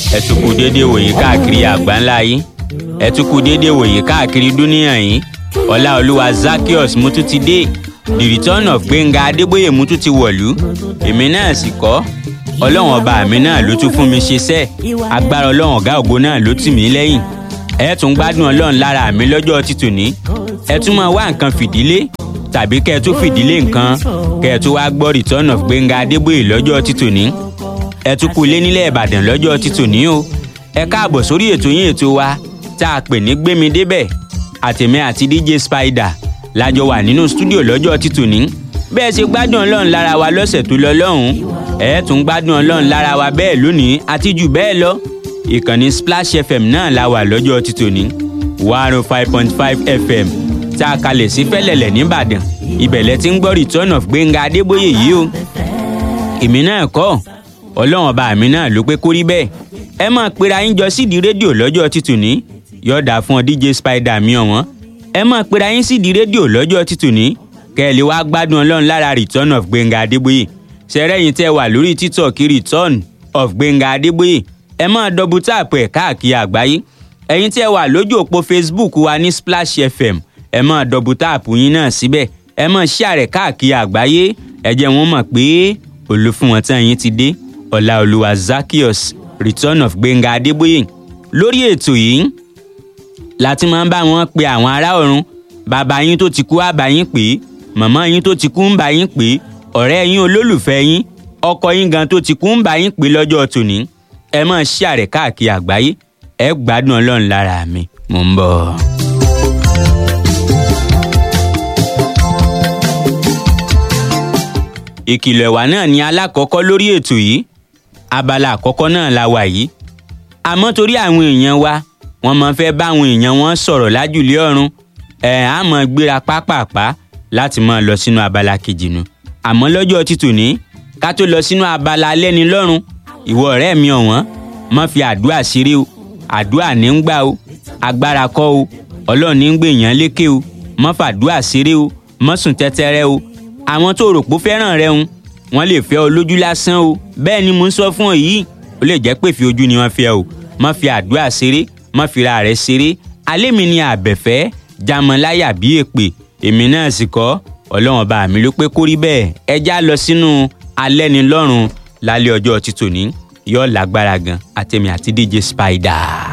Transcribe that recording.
ẹ tún kú déédéé wòye káàkiri àgbáńlá yìí ẹ tún kú déédéé wòye káàkiri dúníyàn yìí ọláolúwa zakios mú tún ti dé the return of gbẹ̀ngà adébóyè mú tún ti wọ̀lú èmi náà sì kọ́ ọlọ́run ọba mi náà ló tún fún mi ṣiṣẹ́ agbára ọlọ́run ọ̀gá ògo náà ló tì mí lẹ́yìn ẹ tún gbádùn ọlọ́run lára mi lọ́jọ́ títòní ẹ tún máa wá nǹkan fìdílé tàbí kẹ́ ẹ tún fìdílé nǹkan kẹ́ ẹ tún wá gbọ́ return of gbẹ̀ngà adébóyè lọ́jọ́ títòní ẹ tún kú ilé nílẹ̀ ìbàdàn lọ́jọ́ títòní o ẹ káàbọ̀ sórí ètò yín ètò wa tá a pè ní gbémi débẹ̀ àtẹ̀mí àti dj spider lájọ wà nínú stúdíò lọ́jọ́ títòní bẹ́ẹ̀ ṣe gbádùn ọlọ́run lára wa lọ́sẹ̀ tó lọ lọ́hùn ẹ tún gbádùn ọlọ́run lára wa bẹ́ẹ̀ lónìí àti jù bẹ́ẹ̀ lọ ìkànnì splash fm náà la wà lọ́jọ́ títòní one oh five point five fm tá a kalẹ̀ sí fẹ́lẹ̀lẹ̀ nìbàdàn ibẹ̀lẹ̀ tí ń gbọ́ return of gbẹ̀ngà adébóyè yìí o èmi náà kọ́ ọlọ́run ọba mi náà ló pé kórí bẹ́ẹ̀ ẹ máa pera yín jọ sídìí rédíò lọ́jọ́ títòní yọ̀ọ̀dà fún ọ dj spider mi ọ̀wọ́n ẹ máa pera yín sídìí rédíò lọ́jọ́ títòní kẹ́ ẹ lè wá gbádùn ọlọ́run lára return of gbẹ̀ngà adébóyè ṣẹrẹ́yìn tẹ́ wà lórí tiktok return of gbẹ̀ngà adébóyè ẹ máa dọ́bù táàpù ẹ̀ káàkiri àgbáyé ẹ̀yin tẹ́ wà lójú òpó facebook wa ní splash fm ẹ máa dọ́bù táàpù yín náà síbẹ̀ ẹ máa share káàkiri àgbáyé ẹ jẹ́ wọ́n mọ̀ pé olùfúnwọn tán yín ti dé ọláolúwa zakios return of gbẹ̀ngà adébóyè lórí ètò yìí láti máa ń bá wọn pe àwọn ará ọ̀run bàbá yín tó ti kú á bá yín pè é màmá yín tó ti kú ń bá yín pè é ọ̀rẹ́ yín olólùfẹ́ yín ọkọ yín gan tó ti kú ń bá yín pè lọ́jọ́ tòní ẹ máa share káàkiri àgbáyé ẹ gbádùn ọlọ́run lára mi mò ń bọ̀. ìkìlọ̀ ẹ̀wà náà ni alákọ̀ọ́kọ́ lórí ètò yìí abala àkọ́kọ́ náà la wà yìí àmọ́ torí àwọn èèyàn wa wọ́n máa fẹ́ bá àwọn èèyàn wọn sọ̀rọ̀ lájùlé ọ̀run ẹ̀ á máa gbéra pápápá láti máa lọ sínú abala kejì nu àmọ́ lọ́jọ́ títòní ká tó lọ sínú abala alẹ́ni lọ́rùn ìwọ ọ̀rẹ́ mi ọ̀wọ́n má fi àdúrà ṣeré o àdúrà ní ń gbà o agbára kọ́ o ọlọ́run ní ń gbé èèyàn lékè o má fàdúrà ṣeré o má sùn tẹ́tẹ́rẹ́ o àwọn tó rò pé ó fẹ́ràn rẹ ń wọ́n lè fẹ́ ọ lójú lásán o bẹ́ẹ̀ ni mò ń sọ fún ọ yìí ó lè jẹ́ pé fi ojú ni wọ́n fẹ́ o má fi àdúrà ṣeré má fi ra rẹ̀ ṣeré alẹ́ mi ni àbẹ̀fẹ́ jamọláyà bí èpè èmi náà sì kọ́ ọlọ́run ọba mi ló pé kó rí bẹ́ẹ̀ ẹ já lọ sínú alẹ́nilọ́run lálẹ́ ọjọ́ títòní yóò lágbára gan àtẹ̀mí àti dj spider.